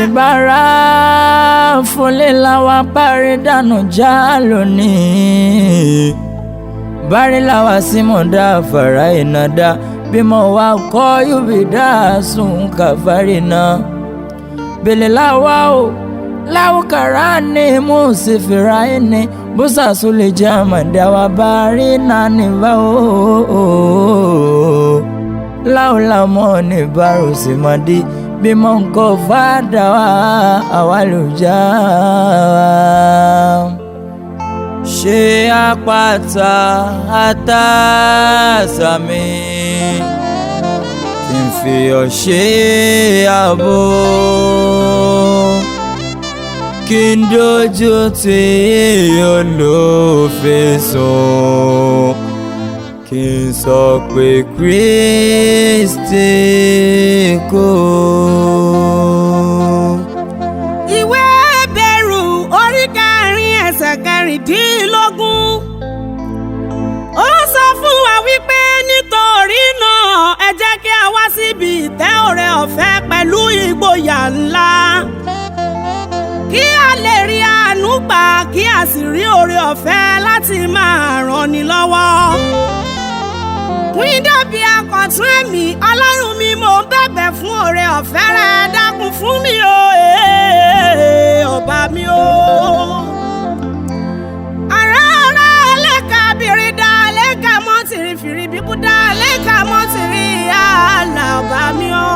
àfibára fúnlé làwa bárí dànù já lónìí bárí làwa sí mọ̀dá fara iná dá bímọ wa kọ́ yóò dá sùn kàfárí náà bèlè làwa o láwùkàrà ní mùsífìrà ẹni bùsà sólè jẹ́ àmàdá wa bárí náà níbà o láwùlámọ́ ní bárò sí mọ́dí bímọ nǹkan fàdà wá àwa ló já wa. ṣé àpáta àtàsàmì kí n fi ọ́ ṣe ààbò kí n dojú tí olófin sùn kí n sọ pé Kristi kú. ìwé Hébérù orí kẹrin ẹsẹ̀ kẹrìndínlógún ó sọ fún wa wípé nítorí náà ẹ jẹ́ kí a wá síbi ìtẹ́ oore ọ̀fẹ́ pẹ̀lú ìgboyà ńlá kí a lè rí àánú gbà kí a sì rí oore ọ̀fẹ́ láti máa ràn ni lọ́wọ́ pín dàbí akọ̀tún ẹ̀mí ọlọ́run mi mò ń bẹ̀bẹ̀ fún oore ọ̀fẹ́ rẹ dákun fún mi o ee, ọba mi o. ara ara lẹ́ka bìrì dá lẹ́ka mọ́tìrì fìrí bíbú dá lẹ́ka mọ́tìrì àlà ọba mi o.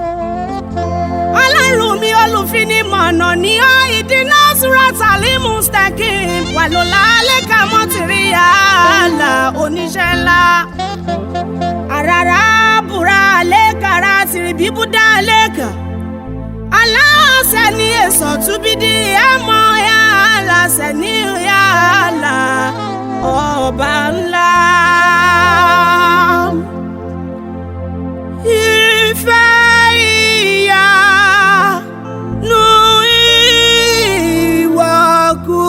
ọlọ́run mi olùfinimọ̀nà ní ọ́ ìdínà súrátàlí mustaqim pẹ̀lú lálẹ́ka mọ́tìrì àlà oníṣẹ́ ńlá arara bura lekara tiribibu da leka aláṣẹ ní èso túbídì ẹmọ ya aláṣẹ ní ya àlà ọba ńlá. ìfẹ́ ìyanu ìwọ̀kú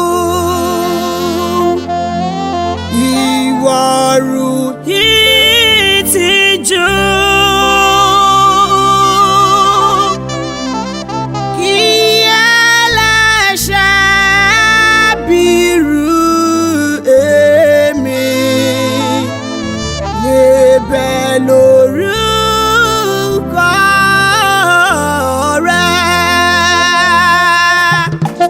ìwọ̀rù ìtìjú. Kí ẹlẹ́ṣẹ̀ bírú èmi lè bẹ̀ lórúkọ rẹ̀.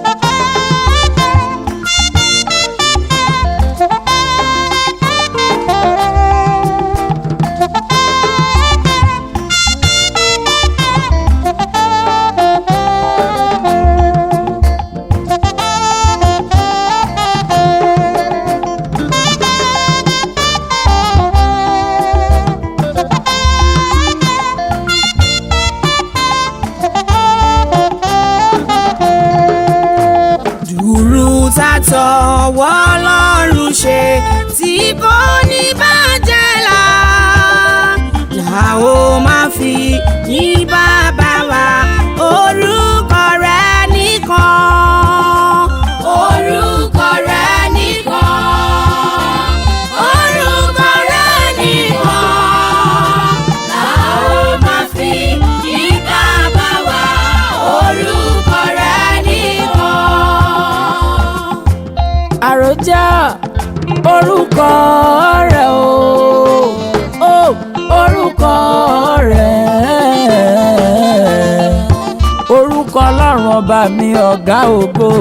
dùrù tàtọ̀wọ́ lọ́rùn ṣe tí kò ní bàjẹ́ là là ó máa fi ní bàbá wa orúkọ rẹ nìkan. orúkọ rẹ nìkan. orúkọ rẹ nìkan. là ó máa fi ní bàbá wa orúkọ rẹ nìkan. àròjà orúkọ rẹ̀ o ó orúkọ rẹ̀ orúkọ ọlọ́run ọba mi ọ̀gá ògo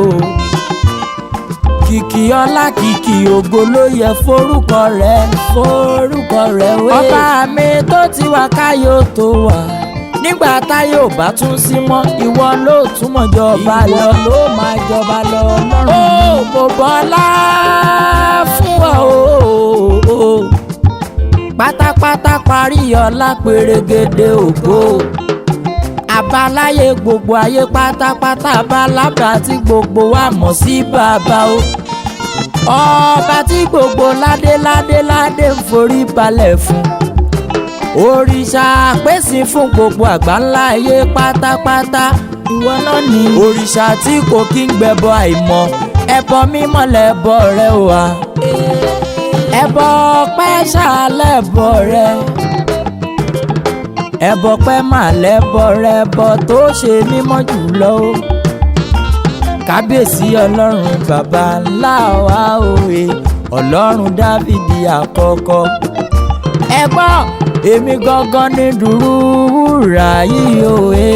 kìkì ọlá kìkì ògo ló yẹ forúkọ rẹ̀ forúkọ rẹ̀ wé. ọba mi tó ti wà káyọ̀ tó wà nígbà táyé ò bá tún sí mọ́ ìwọ ló túmọ̀ jọba lọ ìwọ ló máa jọba lọ lọ́rùn. ó mo bọ́lá fún ọ o pátápátá parí ọlá pèrègèdè ògo àbáláyé gbogbo ayé pátápátá bálábà tí gbogbo wa mọ̀ sí bàbá o ọba tí gbogbo ládé ládé ládé ń forí balẹ̀ fún òrìṣà pèsè fún gbogbo àgbáńlá ayé pátápátá ìwọ náà ni òrìṣà tí kò kí ń gbẹbọ àìmọ̀ ẹbọ mímọ́ lẹbọ rẹ wà ẹbọ ọpẹ́ ṣàlẹbọ rẹ ẹbọ pẹ́ mà lẹ́bọ rẹbọ tó ṣe mímọ́ jùlọ o kábíyèsí ọlọ́run bàbá ńlá wa òye ọlọ́run dávìdì àkọ́kọ́ ẹ gbọ́ èmi gangan ní dùrú wúrà yìí òye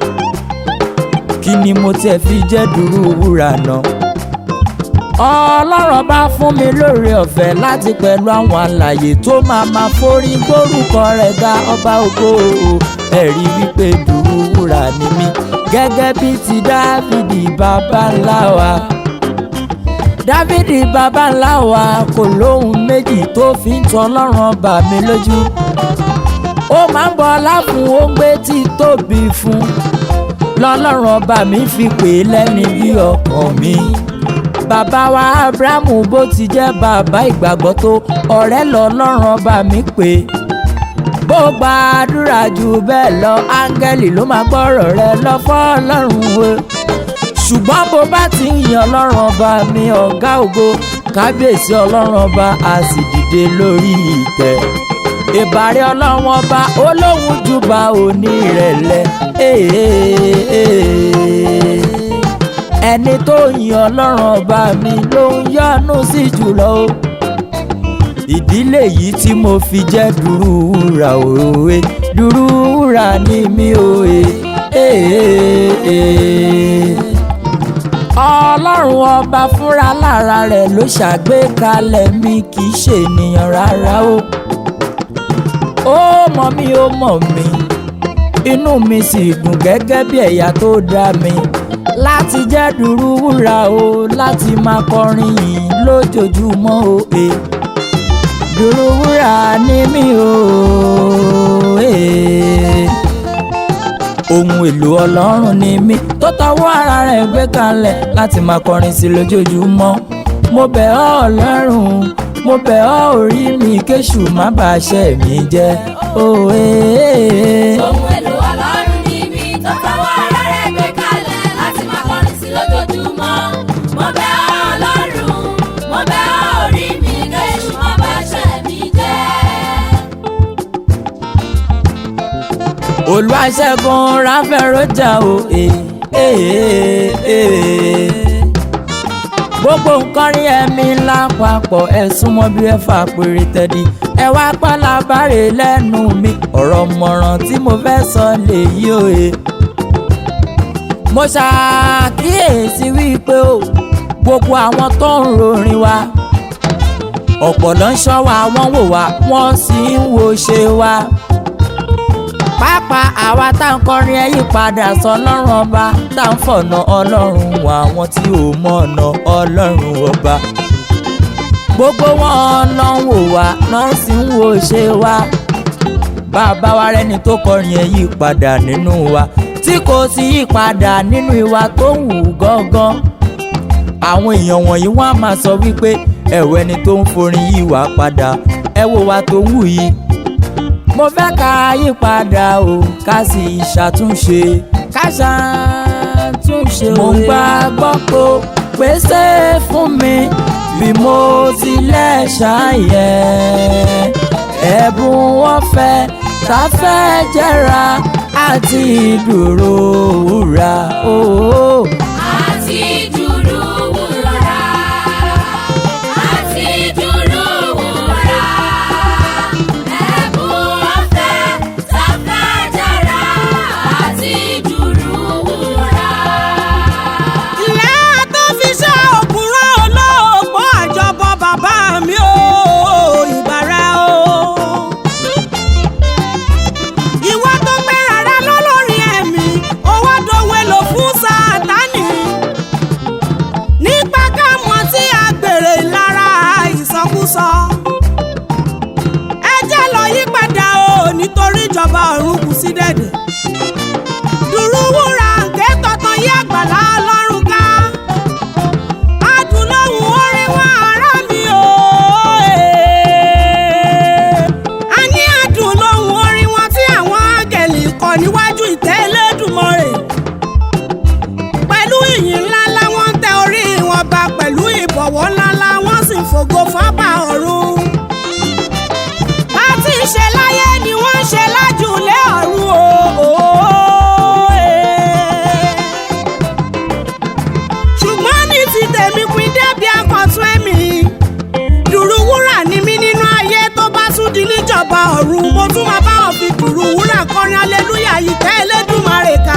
kí ni mo tiẹ̀ fi jẹ́ dùrú wúrà náà ọlọ́run bá fún mi lóore ọ̀fẹ́ láti pẹ̀lú àwọn àlàyé tó máa ma forí gbórúkọ rẹ̀ ga ọba ògo ẹ̀rí wípé dùrú wúrà ni mí gẹ́gẹ́ bí ti dávìdì bàbá ńlá wa dávìdì bàbá ńlá wa kò lóhun méjì tó fi ń tọ́ ọlọ́run ọba mi lójú ó máa ń bọ ọlá fún ó ń gbé tí tóbi fún lọ́lọ́run ọba mi fi pè é lẹ́ni bí ọkàn mi bàbá wa abrahamu bó ti jẹ́ bàbá ìgbàgbọ́ tó ọ̀rẹ́ lọ́lọ́run ọba mi pè é bó gbàdúrà jù bẹ́ẹ̀ lọ áńgẹ́lì ló máa gbọ́rọ̀ rẹ lọ fọ́lọ́run o ṣùgbọ́n bó bá ti ń yan ọlọ́run ọba mi ọ̀gá ògo kábíyèsí ọlọ́run ọba a sì dìde lórí ìtẹ́ ìbàrẹ̀ ọlọ́run ọba olóhùn júbà onírẹ̀lẹ̀ ẹni tó yan ọlọ́run ọba mi ló ń yọ́nú sí jùlọ o ìdílé yìí tí mo fi jẹ́ dùrúwúrà òwe dùrúwúrà ni mi òwe. ọlọ́run ọba fúnra lára rẹ̀ ló ṣàgbékalẹ̀ mi kì í ṣe ènìyàn rárá o. ó mọ̀ mí ó mọ̀ mí inú mi sì dùn gẹ́gẹ́ bí ẹ̀yà tó dá mi láti jẹ́ dùrúwúrà o láti máa kọrin yìí lójoojúmọ́ o. Eh dùrúwúrà ni mí o. ohun èlò ọlọ́run ni mí tó tọwọ́ ara rẹ̀ gbé kalẹ̀ láti máa kọrin sí lójoojúmọ́. mo bẹ̀ ọ́ ọlọ́run mo bẹ̀ ọ́ orí mi kéṣù má bàa ṣe mí jẹ́. ohun èlò ọlọ́run ni mí tó tọwọ́ ara rẹ̀ gbé kalẹ̀ láti máa kọrin sí lójoojúmọ́. mo bẹ̀ ọ́ ọlọ́run mo bẹ̀ ọ́ orí mi kéṣù má bàa ṣe mí jẹ́. olùwàṣẹ́gun ráfẹ́rọ́jà o. gbogbo nǹkan rí ẹ̀mí lápapọ̀ ẹ súnmọ́ bí ẹ fà péré tẹ́dí ẹ wá pálábàárẹ̀ lẹ́nu mi ọ̀rọ̀ mọ̀ràn tí mo fẹ́ sọ lèyí o. mo ṣàkíyèsí wípé o gbogbo àwọn tó ń rorin wa ọ̀pọ̀ ló ń ṣọ́ wa wọ́n wò wá wọ́n sì ń wo ṣe wa pàápàá àwa tá à ń kọrin ẹ yí padà sọ ọlọ́run ọba tá à ń fọ̀nà ọlọ́run wà àwọn tí ò mọ̀nà ọlọ́run ọba gbogbo wọn lọ ń wò wá lọ sì ń wo ṣe wa bàbá wa rẹni tó kọrin ẹ yí padà nínú wa tí kò sí yí padà nínú ìwà tó ń wù gángan àwọn èèyàn wọ̀nyí wọ́n á máa sọ wípé ẹ̀wọ̀ ẹni tó ń forin yí wá padà ẹ wo wa tó ń wù yìí mo fẹ́ ká yí padà o ká sì ṣàtúnṣe ká ṣàtúnṣe o. mo gbà gbọ́ pé pèsè fún mi bí mo tilẹ̀ ṣàyẹ̀ ẹ̀bùn wọn fẹ́ tá fẹ́ jẹ́ra àti dúró wúrà o. àti dúró wúrà àti dúró wúrà ẹ̀bùn ọ̀fẹ́ sáfẹ́jára àti dúró wúrà. ìyá tó fi ṣe òkúrọ̀ olóòpó àjọbọ bàbá mi ò ìbára o. ìwọ tó pẹ́ rárá lọ́lọ́rin ẹ̀mí owó dòwe lò fún sátánì. nípa ká mọ̀ tí a gbèrè lára ìsọkúsọ. ẹ jẹ́ lọ yí padà o nítorí ìjọba ọ̀run kù sí dẹ̀dẹ̀ dùrúwúrà ǹkẹ́ tọ̀tàn yí àgbàlá ọlọ́run ká adùnlóhùn orin wa ará mi o a ní adùnlóhùn orin wọn tí àwọn áńgẹ̀lì kọ níwájú ìtẹ́ Elédùmarè pẹ̀lú ìyìn ńláńlá wọ́n ń tẹ orí wọn ba pẹ̀lú ìbọ̀wọ̀ ńláńlá wọ́n sì ń fògo fọ́ba ọ̀run bá ti ń ṣe láyé ni wọ́n ń ṣe lájùlé ọ̀run ọ̀run mo tún máa bá wọn fi dùrù wúrà kọrin aleluya yìí tẹ́ Elédùmarè ká.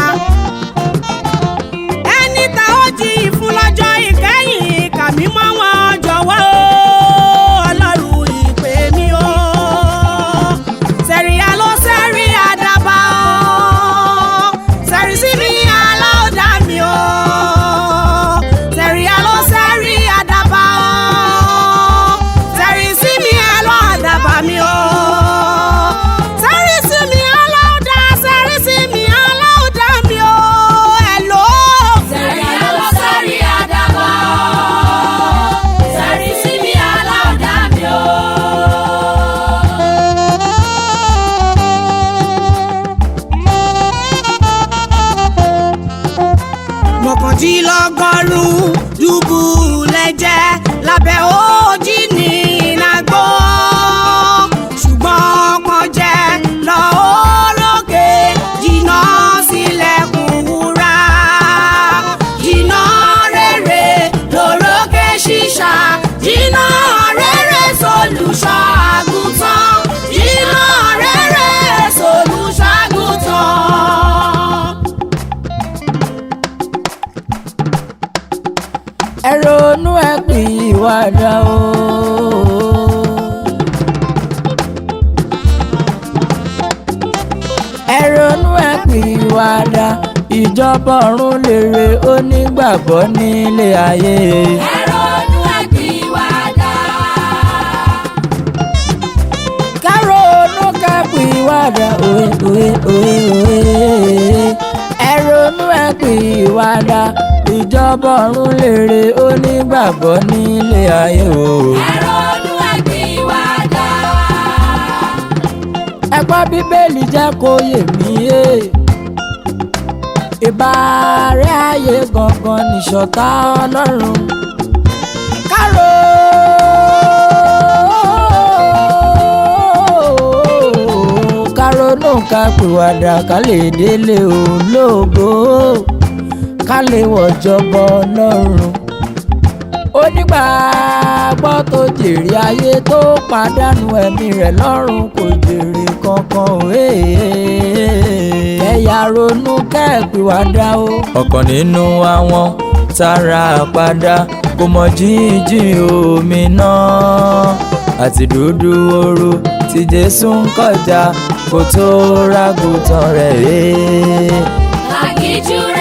ẹni tá ó jí ìfún lọ́jọ́ ìkẹyìn kà mí mọ́ wọn jọ̀wọ́ o, ọlọ́run ìpè mi o. sẹ̀ríyá ló sẹ́rí àdàbà o sẹ̀rí sí mi aláòdà mi o. sẹ̀ríyá ló sẹ́rí àdàbà o sẹ̀rí sí mi aláòdàbà mi o. sẹ̀rí sí mi aláòdà sẹ̀rí sí mi aláòdà mi o. Hello. Sẹ̀rí ló sẹ́rí àdàbà. Sẹ̀rí sí mi aláọ̀dá mi o. mọ̀kàndínlọ́gọ́rùn-ún dùbù lẹ́jẹ̀ lábẹ́ òjì ní nàgbó ṣùgbọ́n kan jẹ́ lọ orókè jìnnà sílẹ̀kùn wúrà jìnnà rere lórókè ṣíṣà jìnnà rere sólùṣọ́ àgùntàn jìnnà rere sólùṣọ́ àgùntàn. ẹ ronú ẹ pè ìwádà o. ẹ ronú ẹ pè ìwádà ìjọba ọ̀run lèrè onígbàgbọ́ nílé ayé. Ẹ ronú ẹ pìwàdà. ká ronú ká pè ìwádà òwe òwe òwe òwe. ẹ ronú ẹ pè ìwádà ìjọba ọ̀run lèrè onígbàgbọ́ nílé ayé o. Ẹ ronú ẹ pìwàdà. ẹ̀kọ́ bíbélì jẹ́ kó yé mi yé ìbàrẹ̀ ayé gangan nìṣọ̀tá ọlọ́run kárò kárò náà ká pèwàdà ká lè délé ológo ká lè wọ̀jọba ọlọ́run onígbàgbọ́ tó jèrè ayé tó pàdánù ẹ̀mí rẹ̀ lọ́run kò jèrè kankan òwe. ẹ̀yà ronú kẹ́ẹ̀pìwàdà o. ọ̀kan nínú àwọn tára padà kò mọ̀ jíjìn omi náà àti dúdú ooru tí Jésù ń kọjá kó tó rágùtàn rẹ̀. Lágìjú